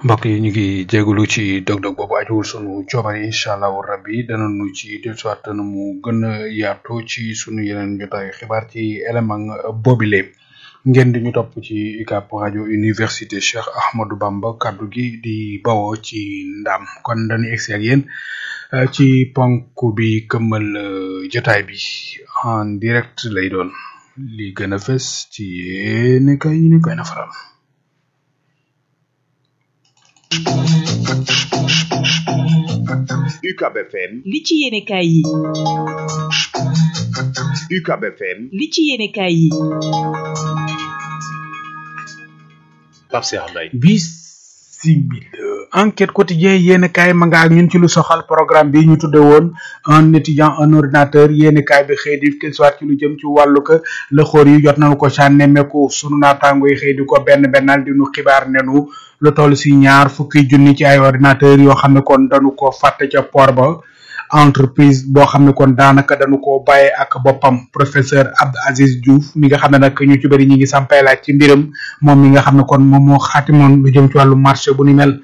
mbokk yi ñu ngi jégalu ci dog-dog boobu ajuwul sunu coobare incha allahu rabbi dana nu ci dellusiwaat dana mu gën a yaatu ci sunu yeneen jotaayu xibaar ci élément boobile ngeen di ñu topp ci UCAB rajo université Cheikh Ahmadou Bamba kaddu gi di bawoo ci ndam kon dañuy egsi ak yéen ci ponk bi këmmal jotaay bi en direct lay doon li gën a fës ci yéen kay ñu koy nafaral. UCAB FM li ci yéenekaay yi UCAB FM li ci yéenekaay yi Pape Cheikh Mbaye bisimil enquête quotidien yéen kaay ma nga ak ñun ci lu soxal programme bi ñu tudde woon un étudiant un ordinateur yéen kaay bi xëy di soit ci lu jëm ci wàllu ko la xoor yi jot nañu ko ca nemmeeku sunu naataango yi xëy di ko benn bennal di nu xibaar nenu lu toll si ñaar fukki junni ci ay ordinateur yoo xam ne kon dañu ko fàtte ca port ba entreprise boo xam ne kon daanaka dañu ko bàyyee ak boppam professeur Abdou Aziz Diouf mi nga xam ne nag ñu ci bëri ñi ngi sampay laaj ci mbiram moom mi nga xam ne kon moom moo xaatimoon lu jëm ci wàllu marché bu ni mel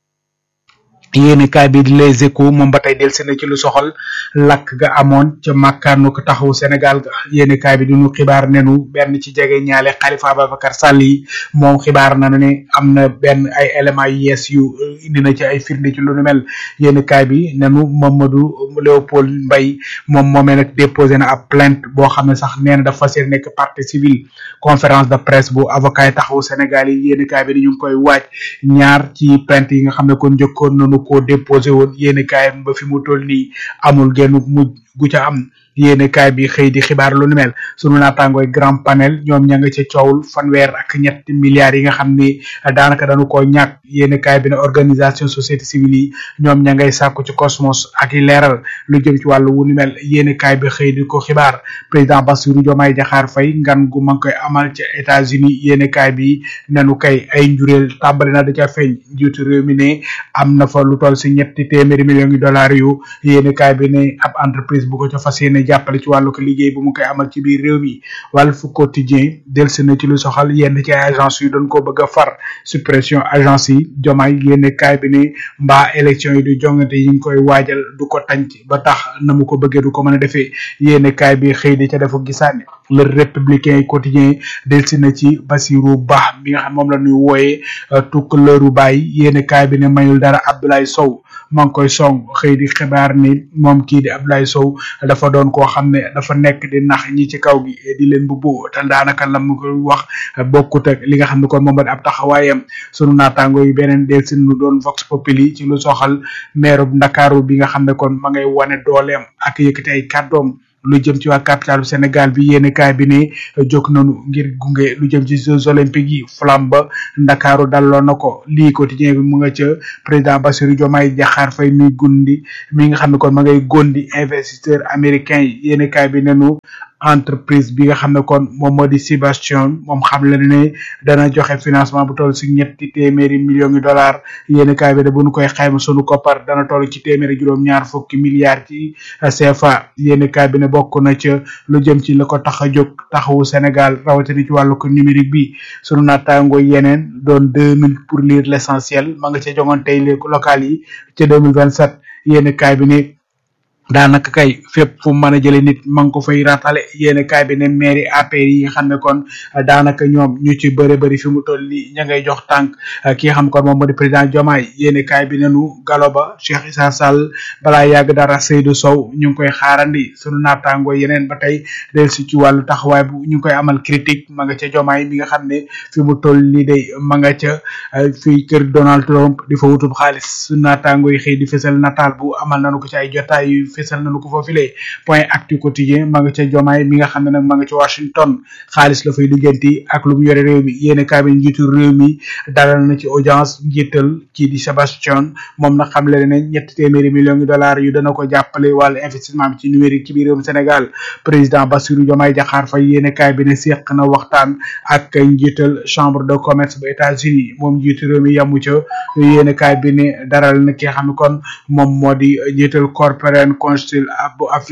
yéeni kaay bi di les échos moom ba tey delsi na ci lu soxal lakk ga amoon ca màkkaanu ko taxawu Sénégal ga yéeni kaay bi di ñu xibaar nenu benn ci jege ñaale Khalifa Ababacar Sall yi moom xibaar na ne am na benn ay éléments yu yees yu indi na ci ay firnde ci lu nu mel yéeni kaay bi nenu Mamadou Léopold Mbaye moom moomee nag déposé na ab plainte boo xam ne sax nee na dafa fas yéene nekk partie civile conférence de presse bu avocat yi taxawu Sénégal yi yéeni kaay bi ni ñu ngi koy waaj ñaar ci plainte yi nga xam ne kon njëkkoon nañu ko déposé woon yéeni kaay ba fi mu toll nii amul genn mujj gu ca am yéene kaay bi xëy di xibaar lu nu mel sunu naataangooy grand panel ñoom ña nga ca coowul fanweer ak ñetti milliards yi nga xam ni daanaka dañu koo ñàkk yéene kaay bi ne organisation société civile yi ñoom ña ngay sàkku ci cosmos ak i leeral lu jëm ci wàllu wu nu mel yéene kaay bi xëy di ko xibaar président Bassirou Diomaye Diakhar Faye ngan gu ma ngi koy amal ca États-Unis yéene kaay bi nenu kay ay njureel tàmbali na da ca feeñ njiitu réew mi ne am na fa lu toll si ñetti téeméeri millions yi dollars yu yéene kaay bi ne ab entreprise bu ko ca fas yéene jàppale ci wàllu ko liggéey bu mu koy amal ci biir réew mi Walf Quotidien delsi na ci lu soxal yenn ci ay agence yu doon ko bëgg a far suppression agence yi jomaay yénne kaay bi ne mbaa élection yi du jongante yi ngi koy waajal du ko tànc ba tax na mu ko bëggee du ko mën a defee yénne kaay bi xëy di ca defu gisaane le républicain quotidien delsi na ci Basirou Ba mi nga xam moom la ñuy wooyee tukkaleeru baay yénne kaay bi ne mayul dara Abdoulaye Sow maa ngi koy song xëy di xibaar ni moom kii di Abdoulaye Sow dafa doon koo xam ne dafa nekk di nax ñi ci kaw gi di leen bu bu te daanaka la mu koy wax bokkut ak li nga xam ne kon moom ab taxawaayam sunu naataango yi beneen del si nu doon vox populi ci lu soxal maire bu Ndakaaru bi nga xam ne kon ma ngay wane dooleem ak yëkkati ay kàddoom lu jëm ci waa capitale bu Sénégal bi yéeni kaay bi ne jóg nañu ngir gunge lu jëm ci jeux olympiques yi flamme ba ndakaaru dalloo na ko lii quotidien bi mu nga ca président Bassirou Diomaye Diakhar Faye mi gundi mi nga xam ne kon ma ngay gondi investisseur américain yi yéeni kaay bi nenu entreprise bi nga xam ne kon moom moo di Sébastien moom xam la ne dana joxe financement bu toll si ñetti téeméeri millions de dollars yéen kaay bi de bu ñu koy xayma sunu koppar dana toll ci téeméeri juróom-ñaar fukki milliards ci CFA yéen kaay bi ne bokk na ca lu jëm ci la ko tax a jóg taxawu Sénégal rawatina ci wàllu ko numérique bi sunu naataango yeneen doon deux mille pour lire l'essentiel ma nga ca jongantey local yi ca deux mille vingt sept yéen kaay bi ne daanaka kay fépp fu mën a jële nit ma ngi ko fay ratale yéen kaay bi ne mairie APR yi nga xam ne kon daanaka ñoom ñu ci bëri bëri fi mu toll nii ña ngay jox tànk ki nga xam ne kon moom moo di président Diomaye yéen kaay bi nenu galo ba Cheikh Issa Sall balaa yàgg dara Seydou Sow ñu ngi koy xaarandi sunu naataango yeneen ba tey del si ci wàllu taxawaay bu ñu ngi koy amal critique ma nga ca Diomaye mi nga xam ne fi mu toll nii day ma nga ca fii kër Donald Trump di fa wutub xaalis sunu naataango yi xëy di fësal nataal bu amal nañu ko ci ay jotaay yu fesal nañu ko foofile point actu quotidien ma nga ca jomaay mi nga xam ne nag ma nga ca Washington xaalis la fay lijjanti ak lu mu yore réew mi yéene kaay bi njiitu réew mi dalal na ci audience njiital kii di Sébastien moom nag xam le ne ñetti téeméeri millions de dollars yu dana ko jàppale wàllu investissement bi ci numérique ci biir réewum Sénégal président Bassirou Diomaye Diakhar Faye yéene kaay bi ne seq na waxtaan ak njiital chambre de commerce bu États-Unis moom njiitu réew mi yamu ca yéene kaay bi ne daral na ki nga xam ne kon moom moo di njiital corporate council bu Africa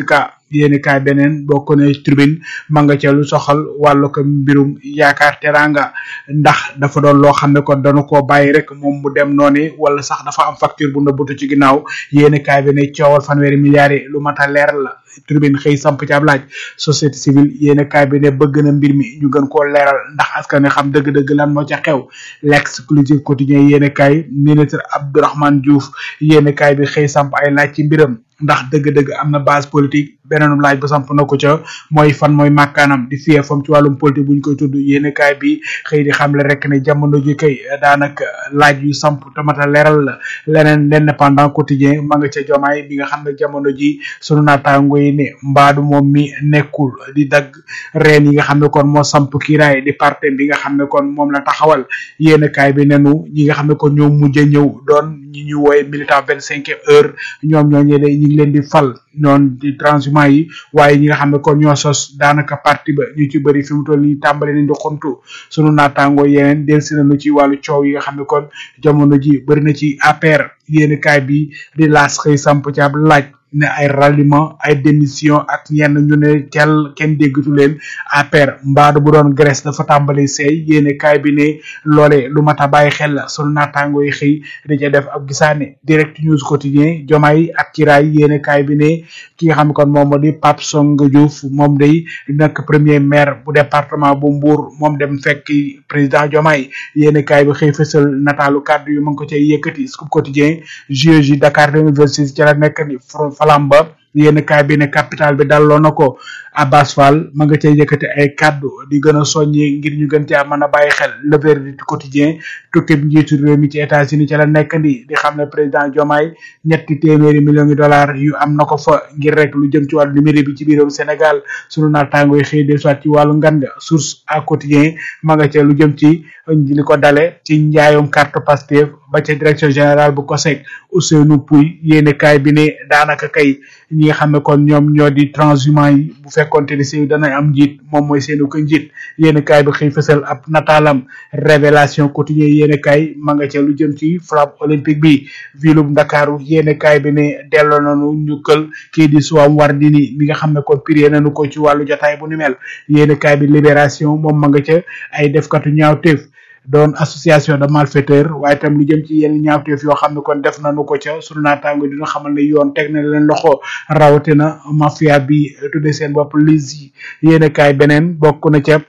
yéeni kaay beneen bokk na tribune ma nga ca lu soxal wàllu ko mbirum yaakaar teranga ndax dafa doon loo xam ne kon dañu koo bàyyi rek moom mu dem noonu wala sax dafa am facture bu nëbbutu ci ginnaaw yéeni kaay bi ne coowal fanweeri milliards yi lu mat a leer la tribune xëy samp ci ab laaj société civile yéeni kaay bi ne bëgg na mbir mi ñu gën koo leeral ndax askan wi xam dëgg-dëgg lan moo ca xew l'exclusive quotidien yéeni kaay ministre Abdourahmane Diouf yéeni kaay bi xëy samp ay laaj ci mbiram ndax dëgg-dëgg am na base politique beneenum laaj bu samp na ko ca mooy fan mooy màkkaanam di fiyee fam ci wàllum politique bu ñu koy tudd yéeni kaay bi xëy di xamle rek ne jamono ji kay daanaka laaj yu samp tamata leeral la leneen l'indépendant quotidien ma nga ca jomaay bi nga xam ne jamono ji sunu naataango yi ne mbaadu moom mi nekkul di dagg reen yi nga xam ne kon moo samp kiiraay di parti bi nga xam ne kon moom la taxawal yéeni kaay bi nenu ñi nga xam ne kon ñoo mujj a ñëw doon ñi ñu wooye militant vingt cinquième heure ñoom ñoo ñële ñi ngi leen di fal ñoon di transhumant yi waaye ñi nga xam ne kon ñoo sos daanaka parti ba ñu ci bëri fi mu toll nii tàmbali nañ di xontu sunu naataangoo yeneen delsi nañu ci wàllu coow yi nga xam ne kon jamono ji bëri na ci APR yéeni kaay bi di laas xëy samp ci ab laaj ne ay ralliement ay démission ak ñenn ñu ne tel kenn déggatu leen APR mbaadu bu doon Grèce dafa tàmbali seey yéene kaay bi ne loole lu mat a bàyyi xel la sunu naataango yi xëy di ca def ab gisaane direct news quotidien jomaay ak kiraay yéene kaay bi ne ki nga xam ne kon moom moo di Pape Songa Diouf moom day nekk premier maire bu département bu Mbour moom dem fekk président jomaay yéene kaay bi xëy fësal nataalu kàddu yu ma ngi ko cay yëkkati scoop quotidien JOJ Dakar 2026 ci la nekk ni falamba yéen kaay bi ne capital bi dalloo na ko Abbas Fall ma nga cay yëkkati ay kaddu di gën a soññi ngir ñu gën caa mën a bàyyi xel le verdict quotidien tukki bi njiitu réew mi ci États-Unis ci la nekk ndi di xam ne président Diomaye ñetti téeméeri millions de dollars yu am na ko fa ngir rek lu jëm ci wàllu numérique bi ci biiram Sénégal sunu naataango yi xëy de soit ci wàllu ngan nga source à quotidien ma nga ca lu jëm ci li ko dale ci njaayum carte Pastef ba ca direction générale bu COSEC Ousseynou Pouy yéene kaay bi ne daanaka kay ñi nga xam ne kon ñoom ñoo di transhumant yi bu fekkonte ni si dana am njiit moom mooy seenu ko njiit yéene kaay bi xëy fësal ab nataalam révélation quotidien yéene kaay ma nga ca lu jëm ci flamme olympique bi vilub Ndakaaru yéene kaay bi ne delloo nañu ñu kël kii di Soham Wardini mi nga xam ne kon prié nañu ko ci wàllu jotaay bu ni mel yéene kaay bi libération moom ma nga ca ay defkatu ñaawteef doon association de malfaiteurs waaye tam lu jëm ci yenn ñaawteef yoo xam ne kon def nañu ko ca sunu naataango dina xamal ne yoon teg na leen loxo rawatina mafia bi tudde seen bopp lis yi yéen kaay beneen bokk na ca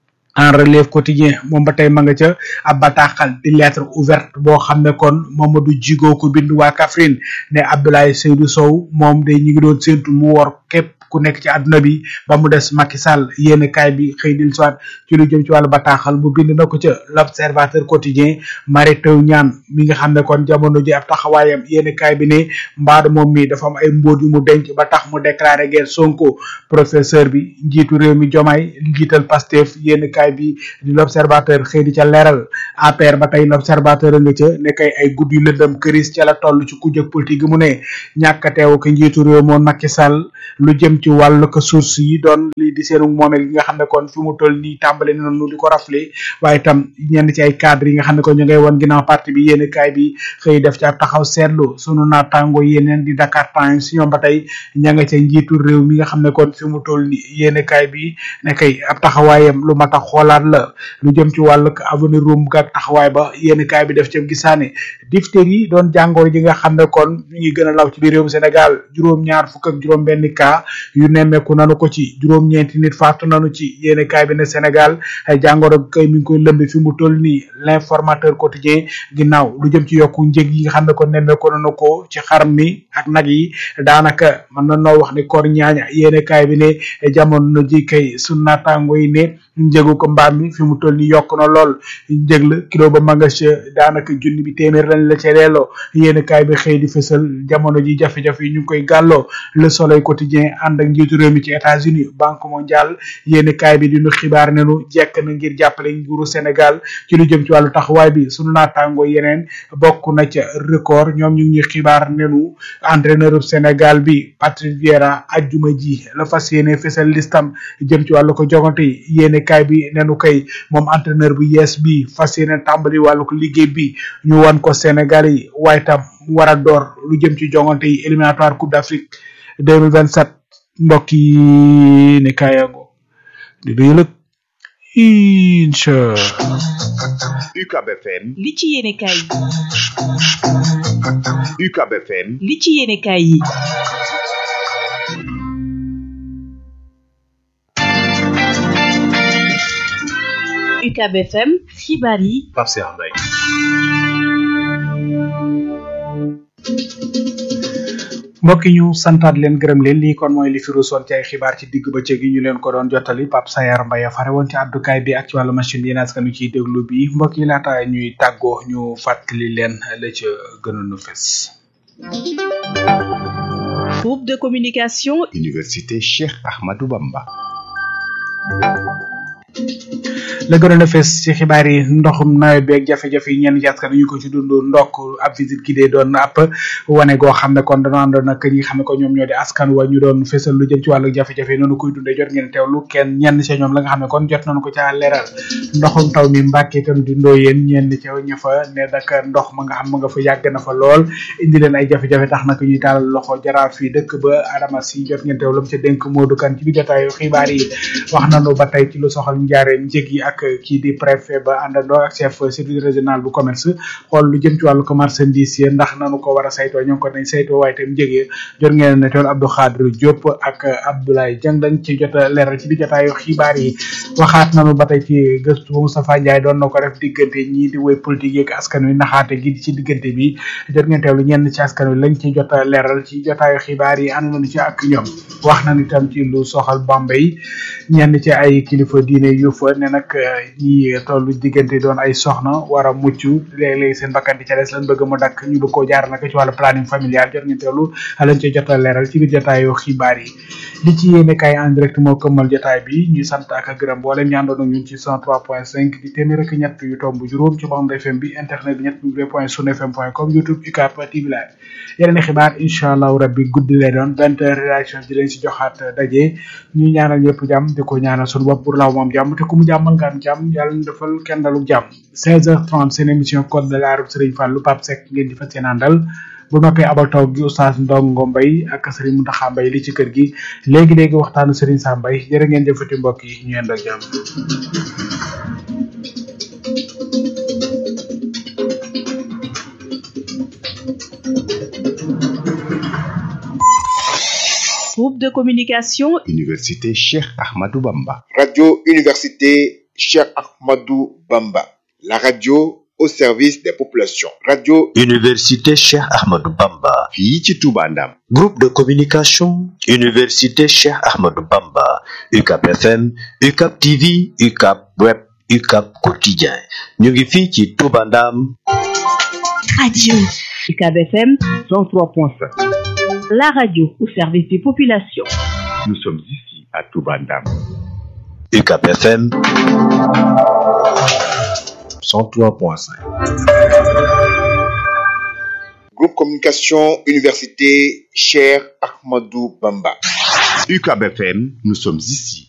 en relève quotidien moom ba tey ma nga ca ab bataaxal di lettre ouverte boo xam ne kon Mamadou Djigo ko bind waa Kaffrine ne Abdoulaye Seydou Sow moom day ñi ngi doon séntu mu wor képp ku nekk ci àdduna bi ba mu des Macky Sall yéen kaay bi xëy dil soit ci lu jëm ci wàllu bataaxal bu bind na ko ca l'observateur quotidien Mary Teuw Niane mi nga xam ne kon jamono ji ab taxawaayam yéen kaay bi ne mbaadu moom mi dafa am ay mbóot yu mu denc ba tax mu déclaré guerre Sonko professeur bi njiitu réew mi Diomaye njiital Pastef yéen kaay bi di l'observateur xëy di ca leeral APR ba tey l'observateur nga ca ne kay ay gudd yu lëndëm këris ca la toll ci kujjëg politique gi mu ne ñàkk teew ko njiitu réew moom Macky Sall lu jëm ci wàllu ko source yi doon lii di seenu moomeel gi nga xam ne kon fi mu toll nii tàmbale nañu di ko rafle waaye itam ñenn ci ay cadre yi nga xam ne kon ñu ngay woon ginnaaw parti bi yéen kaay bi xëy def ci ab taxaw seetlu sunu naataango yeneen di Dakar Times ñoom ba tey ña nga ca njiitu réew mi nga xam ne kon fi mu toll nii yéen kaay bi ne kay ab taxawaayam lu mat a xoolaat la lu jëm ci wàllu avenir rum ak taxawaay ba yéen kaay bi def ci gisaane diphtérie yi doon jàngoro ji nga xam ne kon ñu ngi gën a law ci biir réewum Sénégal juróom-ñaar fukk ak juróom benn cas yu nemmeeku nanu ko ci juróom-ñeenti nit faatu nanu ci yéene kaay bi ne Sénégal ay jàngoro kay mi ngi koy lëmbi fi mu toll nii l'informateur quotidien ginnaaw lu jëm ci yokku njëg yi nga xam ne ko nemmeeku nanu ko ci xar mi ak nag yi daanaka mën na noo wax ni koor ñaaña yéene kaay bi ne jamono ji kay su naataango yi ne njëgu ko mbaam mi fi mu toll nii yokk na lool njëg la kilo ba manga ca daanaka junni bi téeméer lañ la ca leeloo yéene kaay bi xëy di fësal jamono ji jafe-jafe yi ñu ngi koy gàlloo le soleil quotidien ànd ak njiitu réew mi ci États-Unis banque mondiale yéeni kaay bi dinu xibaar nenu jekk na ngir jàppale nguuru Sénégal ci lu jëm ci wàllu taxawaay bi sunu naataango yeneen bokk na ca record ñoom ñu ngi xibaar nenu entraîneur Sénégal bi Patrick Vieira ajjuma ji la fas yéene fësal listam jëm ci wàllu ko jogante yi yéeni kaay bi nenu kay moom entraîneur bu yees bi fas yéene tàmbali wàllu ko liggéey bi ñu wan ko Sénégal yi waaye tam war a door lu jëm ci jongante yi éliminatoire Coupe d'Afrique 2027 mbokk yi ne kaayango di doyalëg incha UCAB FM li ci yéenekaay yi UCAB FM li ci yéenekaay yi UCAB FM xibaar yi Pape Cheikh Mbaye mbokk yi ñu santaat leen gërëm leen lii kon mooy li fi ruusoon ci ay xibaar ci digg bëccëg yi ñu leen ko doon jottali Pape Sayar Mbaye fare woon ci àddukaay bi ak ci wàllu machine yi naas nu ciy déglu bi mbokk yi laata ñuy tàggoo ñu fàttali leen la ca gënoon a fes groupe de communication Université Cheikh Ahmadou Bamba la gënoon a fees ci xibaar yi ndoxum nawet bi ak jafe-jafe yi ñenn ci askan ñu ko ci dund ndokk ab visite gi dee doon ab wane goo xam ne kon dana àndoon ak ñi nga xam ne ko ñoom ñoo di askan wa ñu doon fesal lu jëm ci wàllu jafe-jafe yi noonu koy dundee jot ngeen teewlu kenn ñenn ci ñoom la nga xam ne kon jot nañu ko ca leeral ndoxum taw mi mbàkke itam di ndooyeen ñenn ca ña fa ne naka ndox ma nga xam ma nga fa yàgg na fa lool indi leen ay jafe-jafe tax nag ñuy taalal loxo jaraaf yi dëkk ba adama si jot ngeen teewlu ca dénk Modou Kane ci bi jotaayu xibaar yi wax nañu ba tey ci lu soxal njaareem njëg yi ak kii di préfet ba àndandoo ak chef service régional bu commerce xool lu jëm ci wàllu marchandise yi ndax nanu ko war a saytoo ñoo ngi ko nañ saytoo waaye tam njëgee jot ngeen ne tool Abdou Khadre Diop ak Abdoulaye Dieng dañ ci jot a leeral ci bi jotaayu xibaar yi waxaat nanu ba tey ci gëstu ba Moustapha Ndiaye doon na ko def diggante ñii di woy politique yeeg askan wi naxaate gi ci diggante bi jot ngeen teewlu ñenn ci askan wi lañ ci jot a leeral ci jotaayu xibaar yi ànd nañu ci ak ñoom wax nañu itam ci lu soxal Bambey ñenn ci ay kilifa diine yu fa ne nag ñi tollu diggante doon ay soxna war a mucc léeg-léeg seen bakkan di ca des lan bëgg mu dakk ñu bëgg koo jaar nag ci wàllu planning familial jot ngeen teewlu lañ ci jot a leeral ci biir jotaayu xibaar yi li ci yéene kay en direct moo këmmal jotaay bi ñuy sant ak gërëm mboolem ñaandoon ak ñun ci 103.5 di téeméer ak ñett yu tomb juróom ci bande FM bi internet bi ñett w point sun fm point com youtube UCAB TV live yeneen xibaar incha allahu rabbi guddi lay doon vingt heures réaction di leen si joxaat daje ñu ñaanal ñëpp jàmm di ko ñaanal suñu bopp pour law moom jàmm te ku mu jàmmal nga am jàmm yàlla ñu defal kenn dalu jàmm 16h30 seen émission code de la route Serigne Fallou Pape Seck ngeen di fas yéene àndal bu noppee abal taw gi oustaz Ndongo Mbaye ak Serigne Mountakha Mbaye li ci kër gi léegi léegi waxtaanu Serigne Sam Mbaye jërë ngeen jëfati mbokk yi ñu yendoo jàmm. groupe de communication Université Cheikh Ahmadou Bamba Radio Université Cheikh Ahmadou Bamba. La radio au service des populations. Radio Université Cheikh Ahmadou Bamba. fii ci Touba Ndam Groupe de communication Université Cheikh Ahmadou Bamba. UCAB FM, UCAB TV, UCAB Web, UCAB Quotidien. ñu ngi fii ci Touba Ndam. radio UCAB FM 103.5 la radio au service des populations nous sommes ici à Touba Ndam UCAB FM 103.5. Groupe Communication Université Cheikh Ahmadou Bamba. UCAB FM nous sommes ici